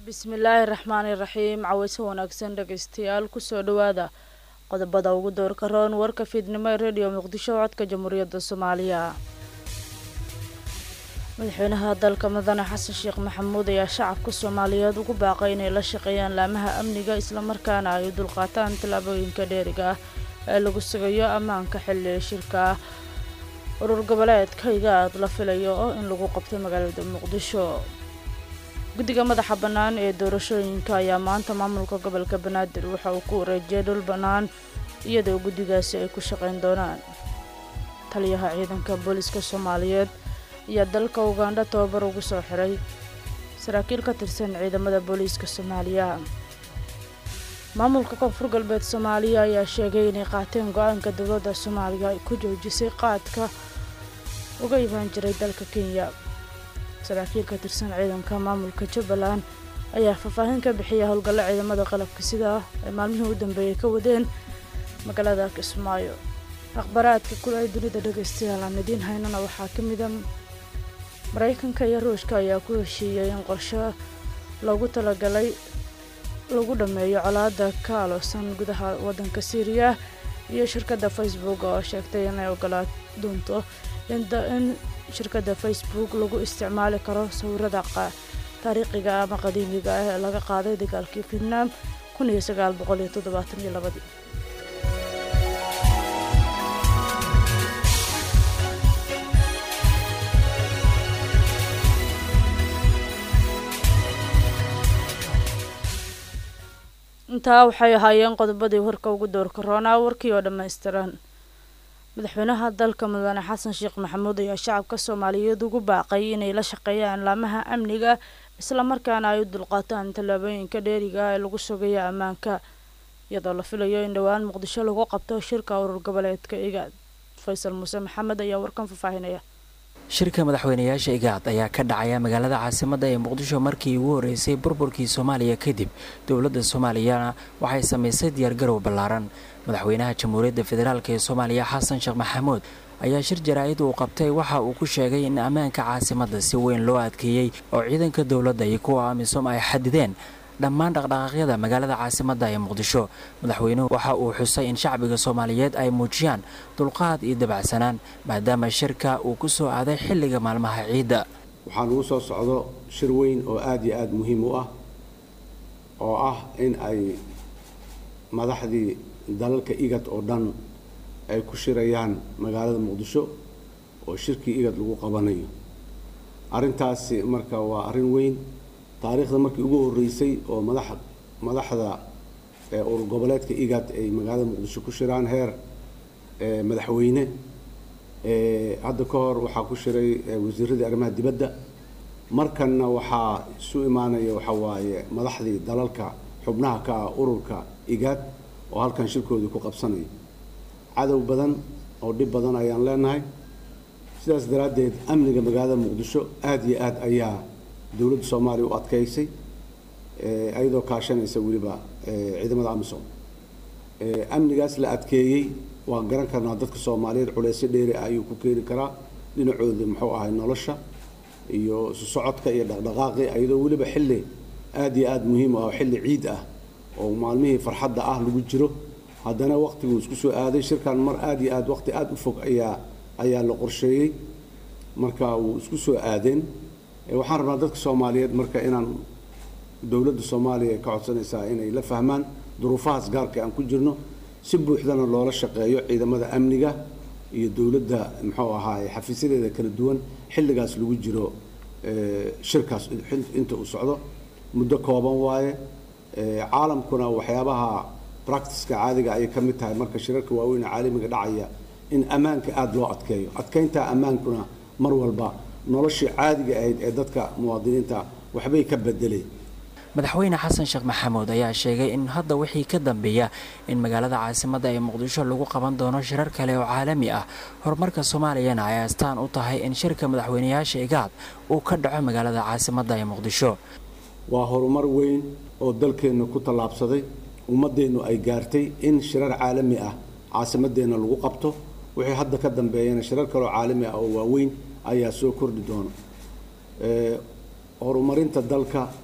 bismillaahi raxmaani raxiim caweyse wanaagsan dhegeystayaal kusoo dhawaada qodobada ugu doorka roon warka fiidnimo ee rediyo muqdisho codka jamhuuriyadda soomaaliya madaxweynaha dalka mudane xasan sheekh maxamuud ayaa shacabka soomaaliyeed ugu baaqay inay la shaqeeyaan laamaha amniga islamarkaana ay dulqaataan tallaabooyinka dheeriga ah ee lagu sugayo ammaanka xilli shirka ah urur goboleedka igaad la filayo oo in lagu qabto magaalada muqdisho guddiga madaxa bannaan ee doorashooyinka ayaa maanta maamulka gobolka banaadir waxa uu ku wareejiyay dhul bannaan iyadoo guddigaasi ay ku shaqayn doonaan taliyaha ciidanka booliska soomaaliyeed ayaa dalka ugandha tababar ugu soo xiray saraakiil ka tirsan ciidamada booliiska soomaaliya maamulka koonfur galbeed soomaaliya ayaa sheegay inay qaateen go-aanka dowladda soomaaliya ay ku joojisay qaadka uga imaan jiray dalka kenya saraakiil ka tirsan ciidanka maamulka jubbaland ayaa faahfaahin ka bixiya howlgallo ciidamada qalabka sida ay maalmihii u dambeeyay ka wadeen magaalada kismaayo akhbaraadka kule ee dunida dhegeystayaal aan idiin haynana waxaa ka mida maraykanka iyo ruushka ayaa ku heshiiyey in qorsho loogu talagalay lagu dhammeeyo colaada ka aloosan gudaha waddanka syriya iyo shirkadda facebook oo sheegtay inay ogolaa doonto in shirkadda facebook lagu isticmaali karo sawirada taariikhiga ama qadiimiga ah ee laga qaaday dagaalkii vietnam kun iyo sagaal boqol iyo toddobaatan iyo labadii intaa waxay ahaayeen qodobadii warka ugu doorka roonaa warkii oo dhammaystiran madaxweynaha dalka mudane xasan sheekh maxamuud ayaa shacabka soomaaliyeed ugu baaqay inay la shaqeeyaan laamaha amniga islamarkaana ay u dulqaataan tallaabooyinka dheeriga ah ee lagu sugayo ammaanka iyadoo la filayo in dhowaan muqdisho lagu qabto shirka urur goboleedka igaad faysal muuse maxamed ayaa warkan faahfaahinaya shirka madaxweynayaasha igaad ayaa ka dhacaya magaalada caasimadda ee muqdisho markii ugu horreysay burburkii soomaaliya kadib dowladda soomaaliyana waxay samaysay diyaargarow ballaaran madaxweynaha jamhuuriyadda federaalk ee soomaaliya xasan sheekh maxamuud ayaa shir jaraa'id uu qabtay waxa uu ku sheegay in ammaanka caasimadda si weyn loo adkeeyey oo ciidanka dowladda iyo kuwa amisom ay xadideen dhammaan dhaqdhaqaaqyada magaalada caasimadda ee muqdisho madaxweynuhu waxa uu xusay in shacbiga soomaaliyeed ay muujiyaan dulqaad iyo dabacsanaan maadaama shirka uu ku soo aaday xilliga maalmaha ciidda waxaan ugu soo socdo shir weyn oo aada iyo aada muhiim u ah oo ah in ay madaxdii dalalka igad oo dhan ay ku shirayaan magaalada muqdisho oo shirkii igad lagu qabanayo arrintaasi marka waa arrin weyn taariikhda markii ugu horreysay oo madax madaxda urur goboleedka igad ay magaalada muqdisho ku shiraan heer madaxweyne hadda ka hor waxaa ku shiray wasiiradii arrimaha dibadda markanna waxaa isu imaanaya waxa waaye madaxdii dalalka xubnaha ka ah ururka igad oo halkan shirkoodii ku qabsanaya cadow badan oo dhib badan ayaan leenahay sidaas daraaddeed amniga magaalada muqdisho aada iyo aad ayaa dowladda soomaaliya u adkaysay iyadoo kaashanaysa weliba ciidamada amisom amnigaas la adkeeyey waan garan karnaa dadka soomaaliyeed culeysyo dheeri ah ayuu ku keeni karaa dhinacooda muxuu ahay nolosha iyo isu socodka iyo dhaqdhaqaaqi iyadoo weliba xilli aada iyo aada muhiim u ah xilli ciid ah oo maalmihii farxadda ah lagu jiro haddana waqtiguu isku soo aaday shirkan mar aada iyo aad waqti aada u fog ayaa ayaa la qorsheeyey marka wuu isku soo aadeen waxaan rabnaa dadka soomaaliyeed marka inaan dowladda soomaaliya ka codsanaysaa inay la fahmaan duruufahaas gaarka aan ku jirno si buuxdana loola shaqeeyo ciidamada amniga iyo dowladda muxuu ahaaye xafiisyadeeda kala duwan xilligaas lagu jiro shirkaas inta uu socdo muddo kooban waaye caalamkuna waxyaabaha practiceka caadiga ayay ka mid tahay marka shirarka waaweyn ee caalamiga dhacaya in ammaanka aada loo adkeeyo adkeynta ammaankuna mar walba noloshii caadiga ahayd ee dadka muwaadiniinta waxbay ka bedeleen madaxweyne xasan sheekh maxamuud ayaa sheegay in hadda wixii ka dambeeya in magaalada caasimadda ee muqdisho lagu qaban doono shirar kale oo caalami ah horumarka soomaaliyana ay astaan u tahay in shirka madaxweynayaasha igaad uu ka dhaco magaalada caasimadda ee muqdisho waa horumar weyn oo dalkeenna ku tallaabsaday ummaddeennu ay gaartay in shirar caalami ah caasimadeenna lagu qabto wixii hadda ka dambeeyana shirar kaleoo caalami ah oo waaweyn ayaa soo kordhi doona horumarinta dalka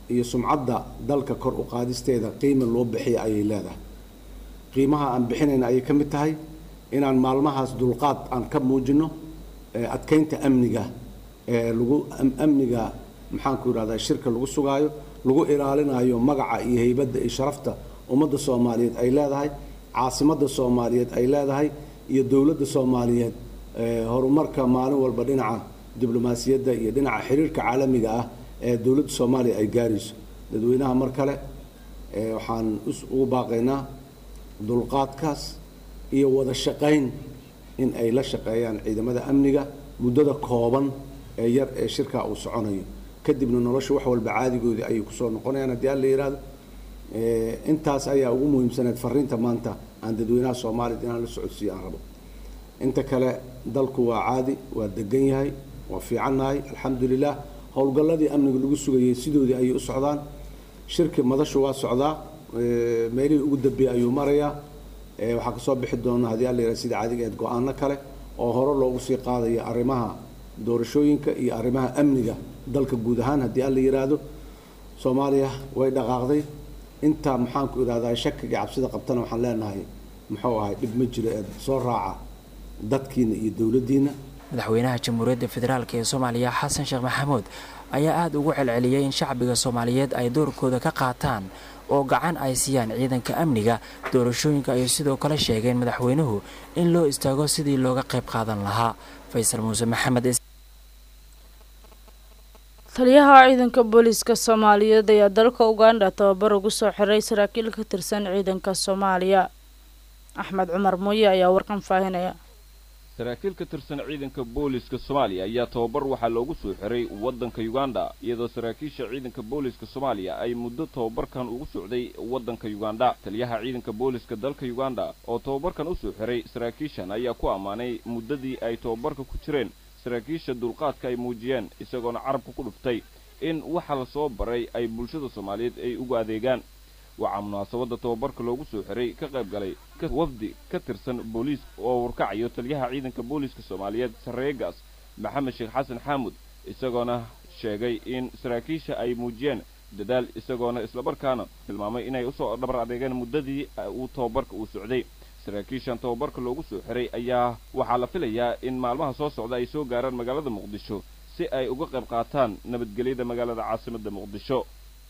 iyo sumcadda dalka kor u qaadisteeda qiima loo bixiya ayay leedahay qiimaha aan bixinayna ayay ka mid tahay inaan maalmahaas dulqaad aan ka muujino adkeynta amniga lagu amniga maxaanku yidhahdaa shirka lagu sugaayo lagu ilaalinayo magaca iyo heybadda iyo sharafta ummadda soomaaliyeed ay leedahay caasimadda soomaaliyeed ay leedahay iyo dowladda soomaaliyeed horumarka maalin walba dhinaca diblomaasiyadda iyo dhinaca xiriirka caalamiga ah ee dowladda soomaaliya ay gaarayso dadweynaha mar kale waxaan ugu baaqaynaa dulqaadkaas iyo wada shaqayn in ay la shaqeeyaan ciidamada amniga muddada kooban ee yar ee shirkaa uu soconayo kadibna nolosha wax walba caadigoodii ayay kusoo noqonayaan haddii alla yidhaahdo intaas ayaa ugu muhiimsaneed fariinta maanta aan dadweynaha soomaaliyad inaan la socodsiiyo aan rabo inta kale dalku waa caadi waa degan yahay waa fiicannahay alxamdulilah howlgalladii amniga lagu sugayay sidoodii ayay u socdaan shirki madashu waa socdaa meelihii ugu dambeeyey ayuu marayaa waxaa kasoo bixi doona haddii alla yidhahdo sida caadiga eed go-aano kale oo hore loogu sii qaadayo arrimaha doorashooyinka iyo arrimaha amniga dalka guud ahaan haddii alla yidhaahdo soomaaliya way dhaqaaqday intaa maxaanku idhahdaa shakiga cabsida qabtana waxaan leenahay muxuu ahay dhib ma jiro ee soo raaca dadkiina iyo dowladdiina madaxweynaha jamhuuriyadda federaalk ee soomaaliya xasan sheekh maxamuud ayaa aada ugu celceliyey in shacbiga soomaaliyeed ay doorkooda ka qaataan oo gacan ay siiyaan ciidanka amniga doorashooyinka ayay sidoo kale sheegeen madaxweynuhu in loo istaago sidii looga qayb qaadan lahaa faysal muuse maxamed taliyaha ciidanka booliiska soomaaliyeed ayaa dalka uganda tababar ugu soo xiray saraakiil ka tirsan ciidanka soomaaliya axmed cumar mooye ayaa warkan faahinaya saraakiil ka tirsan ciidanka booliiska soomaaliya ayaa tababar waxaa loogu soo xiray waddanka uganda iyadoo saraakiisha ciidanka booliiska soomaaliya ay muddo tababarkan ugu socday waddanka uganda taliyaha ciidanka booliiska dalka uganda oo tababarkan u soo xiray saraakiishan ayaa ku ammaanay muddadii ay tababarka ku jireen saraakiisha dulqaadka ay muujiyeen isagoona carabka ku dhuftay in waxa la soo baray ay bulshada soomaaliyeed ay ugu adeegaan waxaa munaasabadda tababarka loogu soo xiray ka qayb galay wafdi ka tirsan booliis oo warkacayo taliyaha ciidanka booliiska soomaaliyeed sarreegaas maxamed sheekh xasan xaamud isagoona sheegay in saraakiisha ay muujiyeen dadaal isagoona islamarkaana tilmaamay inay usoo dhabar adeegeen muddadii uu tababarka uu socday saraakiishan tababarka loogu soo xiray ayaa waxaa la filayaa in maalmaha soo socda ay soo gaaraan magaalada muqdisho si ay uga qayb qaataan nabadgelyada magaalada caasimadda muqdisho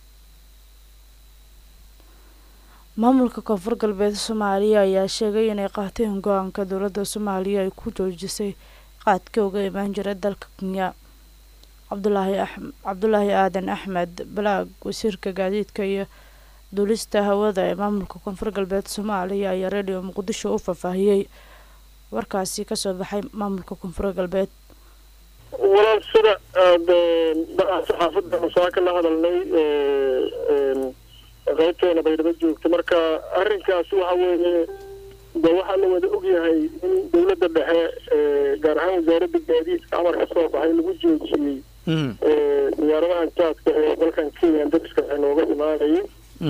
maamulka koonfur galbeed soomaaliya ayaa sheegay inay qaateen go-aanka dowladda soomaaliya ay ku joojisay qaadka uga imaan jira dalka kenya cabdulaahi aadan axmed balaag wasiirka gaadiidka iyo duulista hawada ee maamulka koonfur galbeed soomaaliya ayaa radio muqdisho u faahfaahiyey warkaasi kasoo baxay maamulka koonfur galbeed walaal sida saxaafadda masaa ka la hadalnay qaybteena baydhabo joogta marka arrinkaas waxa weeye de waxaa la wada ogyahay in dowladda dhexe gaar ahaan wasaaradda gaadiidka amar ka soo baxay lagu joojiyey diyaaradahan jaadka ee dalkan kenya dariska dhexe nooga imaanayay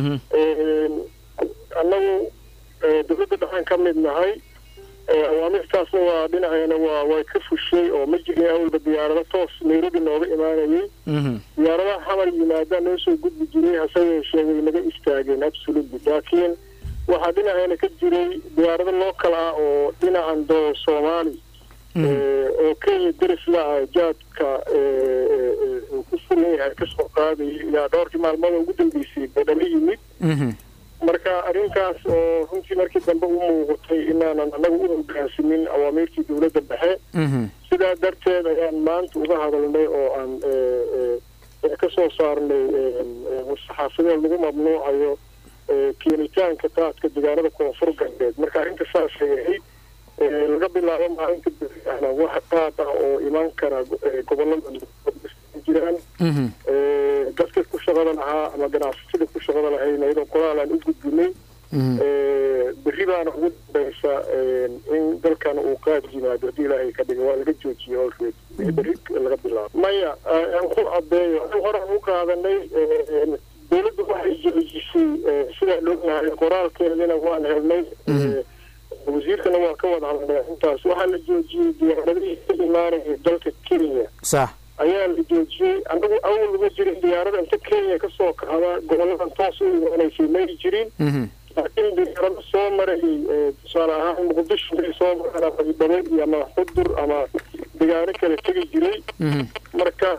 annagu dowladda dhexaan ka mid nahay awaamirtaasna waa dhinaceena waa way ka fushay oo ma jirin awalba diyaarado toos nairobi nooga imaanayay diyaaradaha xamar yimaadaan noo soo gudbi jiray hase yeeshee way naga istaageen absolutely laakiin waxaa dhinaceena ka jiray diyaarado local ah oo dhinacan doo soomaali oo kenya darisla ah jaadka uu ku furan yahay kasoo qaadayay ilaa dhowrkii maalmood ugu dambeysay badhalo yimid marka arrinkaas oo runtii markii dambe u muuqatay inaanan annaga u hogaansamin awaamiirtii dowladda dhexe sidaa darteed ayaan maanta uga hadalnay oo aan ka soo saarnay saxaafadeed lagu mamnuucayo keenitaanka qaadka deegaanada koonfur galbeed marka arrinta saasay ahayd laga bilaabo maalinta bixana wax qaad ah oo iman kara gobolada jiraan dadka ku shaqada lahaa ama ganacsatada ku shaqada lahayn iyadoo qoraal aan u gudbinay berri baana ugu dambaysa in dalkan uu qaad yimaado haddii ilaahay ka dhiga waa laga joojiyey olreed berri laga bilaabo maya aan ku cadeeyo hore aan u qaadanay dowladdu waxay joojisay sidaa loognahay qoraalkeedina waan helnay wasiirkana waa ka wada hadlay intaas waxaa la joojiyey diyaaradihii ka imaanaya dalka kenya sax ayaa la joojiyey anagu awal uma jirin diyaarada inta kenya kasoo kacda goboladan toos u imaanaysay may jirin laakiin diyaarado soo maray tusaale ahaan muqdisho may soo maraan ama idhabe iyo ama xudur ama degaano kale tegi jiray marka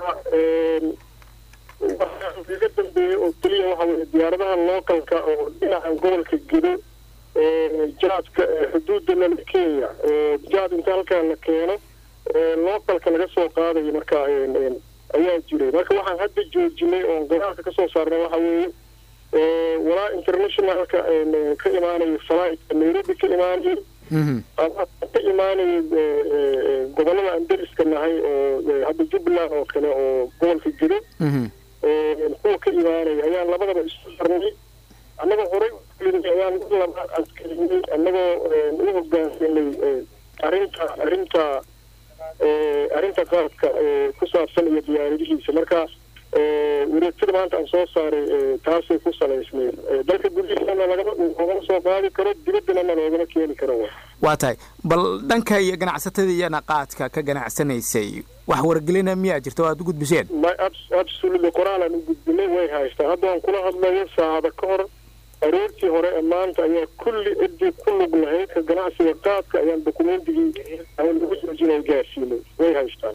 waxaa iga dambeeyey oo keliya waxa weye diyaaradaha localka oo dhinaca gobolka gedo jaadka xuduudda lala kenya oo jaad inta halkaa la keeno localka laga soo qaadayo marka ayaa jiray marka waxaan hadda joojinay oon qoraalka kasoo saarnay waxa weeye walaa internationalka ka imaanayo flightka nairobi ka imaanayo ama ka imaanayo gobolada aan deriska nahay oo hadda jubbaland oo kale oo gobolka gedo kuwa ka imaanaya ayaan labadaba isu sarnay annagoo horey ayaan mid labaad adkeynay annagoo u hogaansanay arrinta arrinta arrinta qaadka ku saabsan iyo diyaaradihiisa marka wareegtada maanta aan soo saaray taasay ku salaysnayd dalka gudihiisana lagama loogama soo qaadi karo dibaddana loogama keeni karo waa tahay bal dhanka iyo ganacsatada iyana qaadka ka ganacsanaysay wax wargelina miyaa jirta oo aada u gudbiseen my absolutely qoraalaan u gudbinay way haystaa hadda aan kula hadlayo saacada ka hor aroortii hore ee maanta ayaa kulli ciddii ku lug lahayd ka ganacsiga qaadka ayaan dokumentigii aan lagu joojinay gaarsiinay way haystaan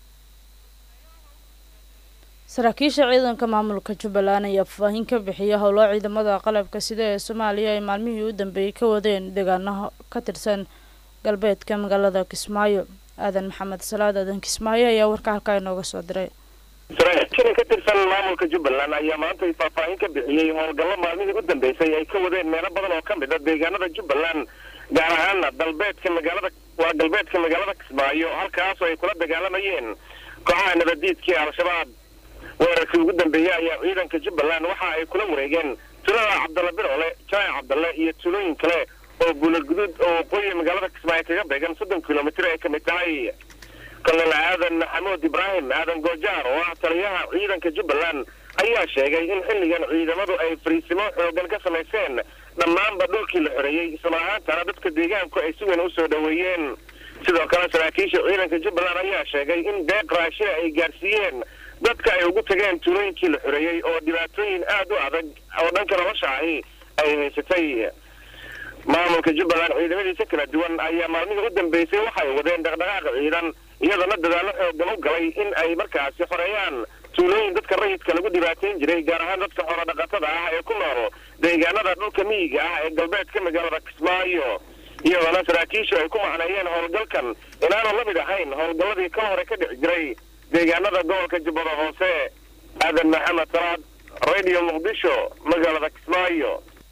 saraakiisha ciidanka maamulka jubbaland ayaa faahfaahin ka bixiya howlo ciidamada qalabka sida ee soomaaliya ay maalmihii u dambeeyey ka wadeen deegaano ka tirsan galbeedka magaalada kismaayo aadan maxamed salaad aadan kismaayo ayaa warka halkaa inooga soo diray saraakiishan ka tirsan maamulka jubbaland ayaa maanta faahfaahin ka bixiyey howlgallo maalmihii u dambeysay ay ka wadeen meelo badan oo ka mid a deegaanada jubbaland gaar ahaana dalbeedka magaalada waa galbeedka magaalada kismaayo halkaasoo ay kula dagaalamayeen kooxaha nabadiidkii al-shabaab weerarkii ugu dambeeyey ayaa ciidanka jubbaland waxa ay kula wareegeen tulada cabdalla biroole jaac cabdalle iyo tulooyin kale oo buulaguduud oo waqooyiga magaalada kismaayo kaga beegan soddon kilomitir ay ka mid tahay kolonel aadan maxamuud ibraahim aadan goojaar oo ah taliyaha ciidanka jubbaland ayaa sheegay in xilligan ciidamadu ay fariisimo xoogan ka samayseen dhammaanba dhulkii la xoreeyey isla ahaantana dadka deegaanku ay si weyn u soo dhoweeyeen sidoo kale saraakiisha ciidanka jubbaland ayaa sheegay in deeq raashina ay gaarsiiyeen dadka ay ugu tageen tuulooyinkii la xoreeyey oo dhibaatooyin aad u adag oo dhanka nolosha ahi ay haysatay maamulka jubbaland ciidamadiisa kala duwan ayaa maalmihii u dambeysay waxay wadeen dhaqdhaqaaqa ciidan iyadoona dadaallo xoogan u galay in ay markaasi xoreeyaan tuulooyin dadka rayidka lagu dhibaateyn jiray gaar ahaan dadka xoolodhaqatada ah ee ku nool deegaanada dhulka miyiga ah ee galbeedka magaalada kismaayo iyadoona saraakiishu ay ku macneeyeen howlgalkan inaanu la mid ahayn howlgalladii ka hore ka dhici jiray deegaanada gobolka jubbada hoose aadan maxamed salaad radio muqdisho magaalada kismaayo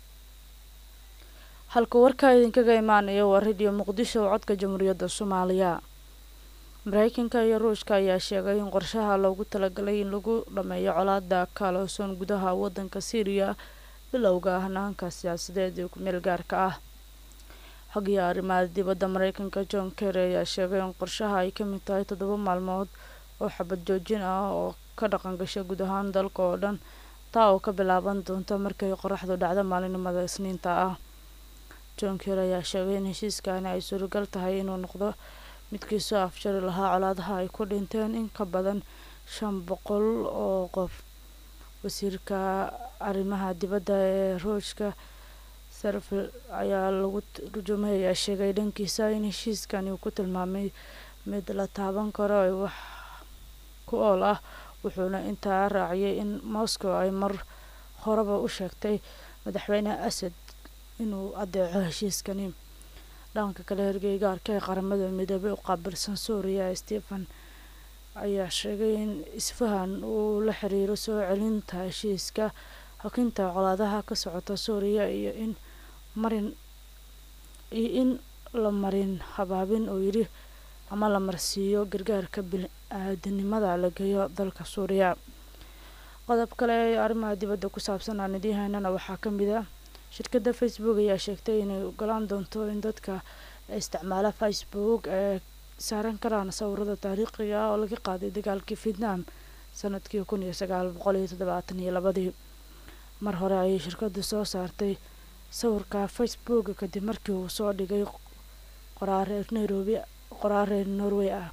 halka warkaa idinkaga imaanaya waa radio muqdisho oo codka jamhuuriyadda soomaaliya mareykanka iyo ruushka ayaa sheegay in qorshaha loogu talagalay in lagu dhameeyo colaada kaaloosan gudaha wadanka syriya bilowga hanaanka siyaasadeed ee ku-meel gaarka ah xogiya arrimaha dibadda mareykanka john kerry ayaa sheegay in qorshaha ay ka mid tahay toddoba maalmood oo xabad joojin ah oo ka dhaqan gasha guud ahaan dalka oo dhan taa oo ka bilaaban doonta markay qoraxdu dhacdo maalinimada isniinta ah john kerry ayaa sheegay in heshiiskani ay suuragal tahay inuu noqdo midkii soo afjari lahaa colaadaha ay ku dhinteen in ka badan shan boqol oo qof wasiirka arrimaha dibadda ee ruushka sarfil ayaa lagu turjumay ayaa sheegay dhankiisa in heshiiskani uu ku tilmaamay mid la taaban karo ee wax ku ool ah wuxuuna intaa raaciyay in moscow ay mar horeba u sheegtay madaxweyne asad inuu adeeco heshiiskani dhanka kale hergeygaarka ee qaramada midoobay u qaabilsan suuriya stephen ayaa sheegay in isfahan uu la xiriiro soo celinta heshiiska xokinta colaadaha ka socota suuriya iyo in marin iyo in la marin habaabin oo yidhi ama la marsiiyo gargaarka bini-aadanimada la geeyo dalka suuriya qodob kale ee arrimaha dibadda ku saabsan aan idiinhaynana waxaa ka mid ah shirkadda facebook ayaa sheegtay inay ogolaan doonto in dadka isticmaala facebook ee saaran karaan sawirada taariikhiga ah oo laga qaaday dagaalkii vietnam sanadkii kun iyo sagaal boqol iyo toddobaatan iyo labadii mar hore ayay shirkaddu soo saartay sawirka facebook kadib markii uu soo dhigay qoraareer nairobi qoraareer norway ah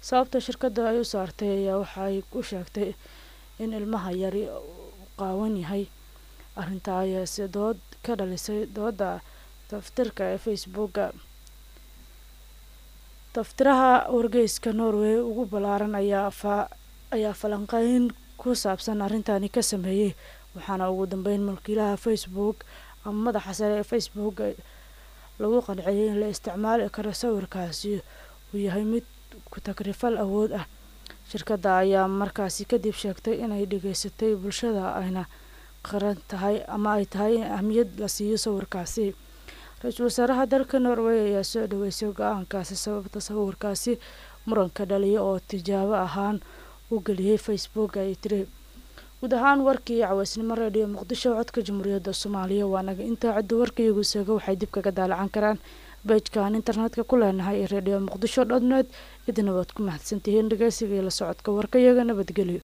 sababta shirkadda ay u saartay ayaa waxaay ku sheegtay in ilmaha yari qaawan yahay arrintaa ayaase dood ka dhalisay dooda taftirka ee facebooka taftiraha wargeyska norway ugu ballaaran ayaa fa ayaa falanqeyn ku saabsan arrintani ka sameeyey waxaana ugu dambeyn mulkiilaha facebook ama madaxa sare ee facebook lagu qanciyay in la isticmaali karo sawirkaasi uu yahay mid ku-tagrifal awood ah shirkadda ayaa markaasi kadib sheegtay inay dhageysatay bulshada ayna qaran tahay ama ay tahay in ahmiyad la siiyo sawirkaasi ra-iisul wasaaraha dalka norway ayaa soo dhaweysay go-aankaasi sababta sawirkaasi muranka dhaliya oo tijaabo ahaan u geliyey facebook ay tiri guud ahaan warkii caweysnimo radio muqdisho codka jamhuuriyadda soomaaliya waa naga intaa cidda warkaiyagu seega waxay dib kaga daalacan karaan beejkan internetka ku leenahay ee radio muqdisho dhodnet idina waad ku mahadsantihiin dhageysiga iyo la socodka warkayaga nabadgelyo